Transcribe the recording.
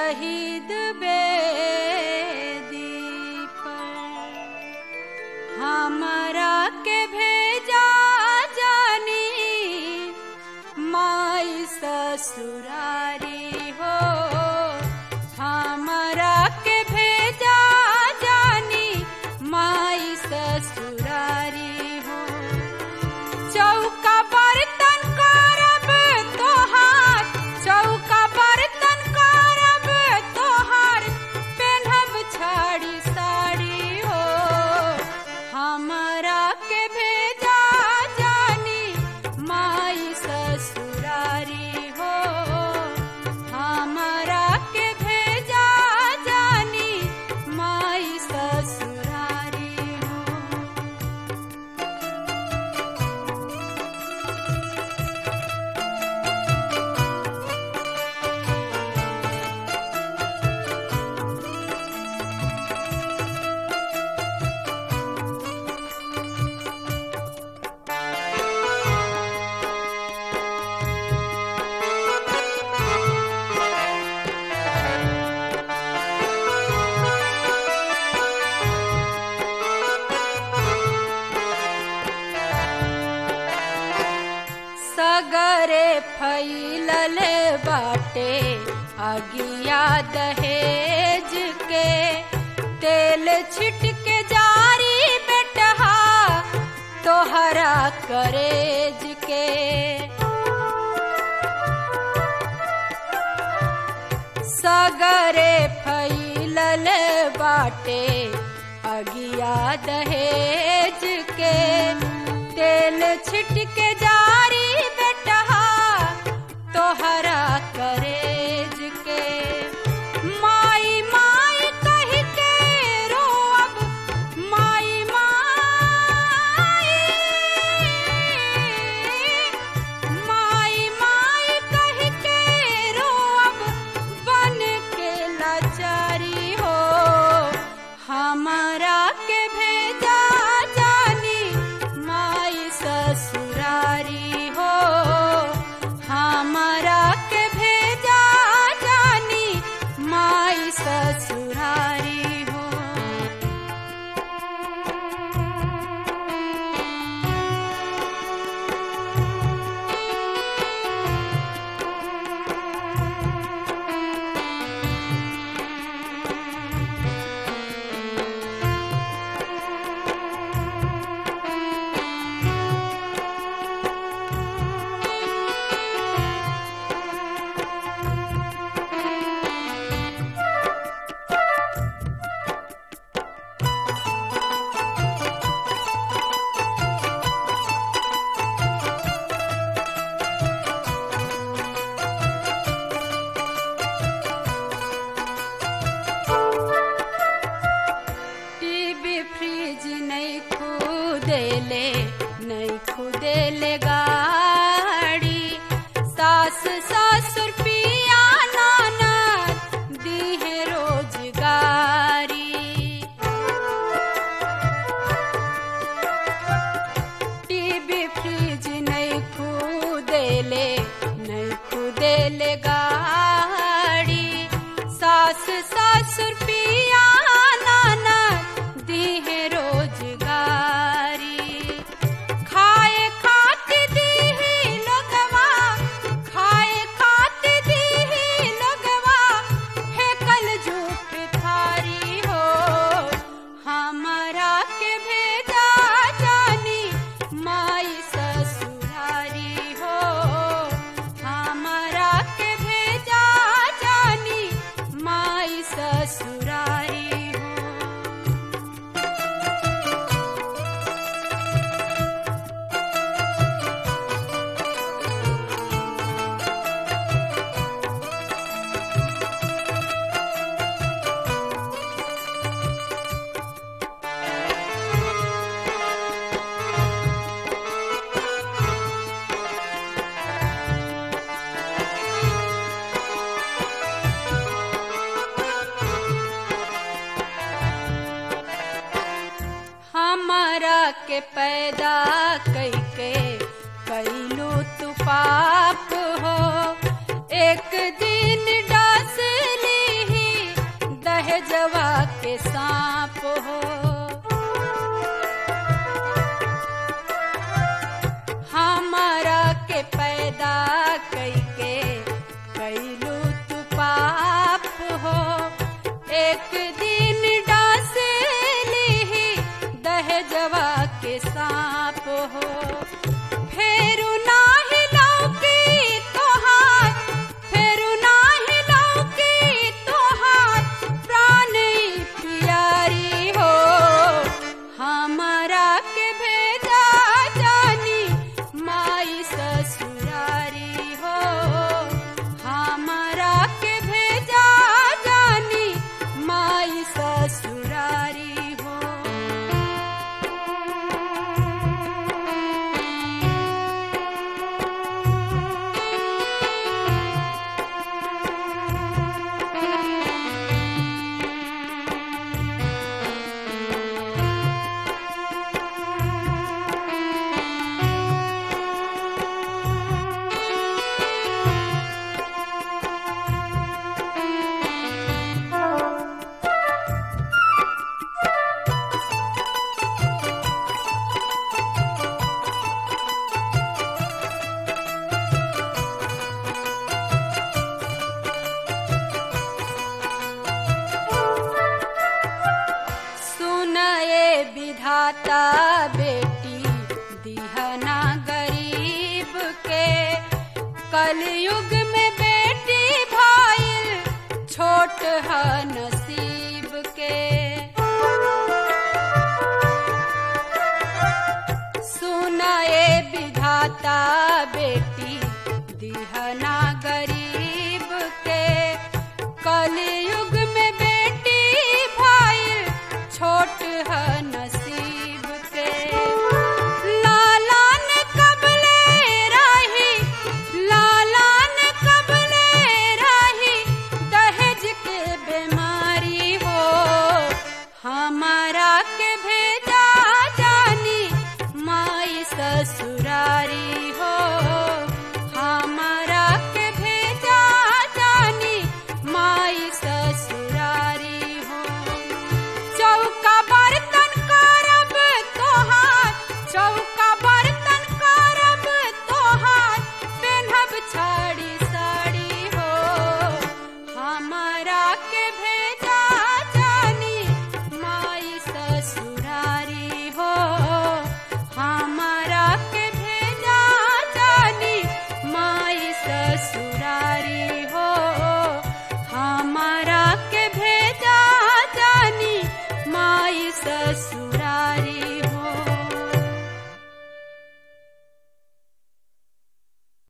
शहीद बेदी पर हमरा के भेजा जानी माई ससुरारी हो हमरा के भेजा जानी माई ससुरारी हो चौका बर्तन करब तोहार चौका बर्तन करब तोहार पेन्हब छाड़ी साड़ी हो हमरा के भेजा जानी माई ससुरारी हो हमरा के भेजा जानी माई ससुरारी हो सगरे फैलल बाटे अगिया दहेज के तेल छिटके जारी बेटहा तोहरा करेज के सगरे फैलल बाटे अगिया दहेज के तेल छिटके जारी बेटहा तोहरा करेज के माई माई कह के रोअब माई माई माई माई कह के रोअब बन के लाचारी हो हमारा के भेजा जानी माई ससुरारी हो हमारा के भेजा जानी माई ससुरारी हो टीवी फ्रिज नहीं खुदेले नहीं खुदेले गाड़ी सास ससुर पिया नाना दीहे रोजगारी टीवी फ्रिज नहीं खुदेले नहीं खुदेले गाड़ी सास ससुर पिया नाना दीहे रोजगारी खाए खाती दीही लोगवा खाए खाती दीही लोगवा फेकल झूठ थारी हो हमारा के भेजा जानी माई ससुरारी हो हमारा के भेजा जानी माई ससुरारी हो हमरा के पैदा कैके कैलू तू पाप हो एक दिन डसली दहजवा के सांप हो हमारा के पैदा कैके कैलू तू पाप हो एक दिन डासे ली दहजवा के सांप हो फेरू नाही लौकी तोहार फेरू नाही लौकी तोहार प्राण प्यारी हो हमारा के भेजा जानी माई ससुरारी हो हमारा के भेजा जानी माई ससुरारी हो सुनए विधाता बेटी दिहना गरीब के कलयुग में बेटी भाईल छोट ह नसीब के सुनए विधाता बेटी दिहना गरीब के कलयुग में बेटी भाई छोट है नसीब के लाला ने कबले राही लाला ने कबले राही दहेज के बीमारी हो हमारा के भेजा जानी माई ससुरारी हो हमारा के भेजा जानी माई ससुरारी हो चौका बर्तन करब तोहार चौका बर्तन करब तोहार पेन्हब छड़ी साड़ी हो हमारा के भेजा जानी माई ससुरारी हो हमारा के भेजा जानी माई ससुरारी हो हमारा के भेजा जानी माई ससुर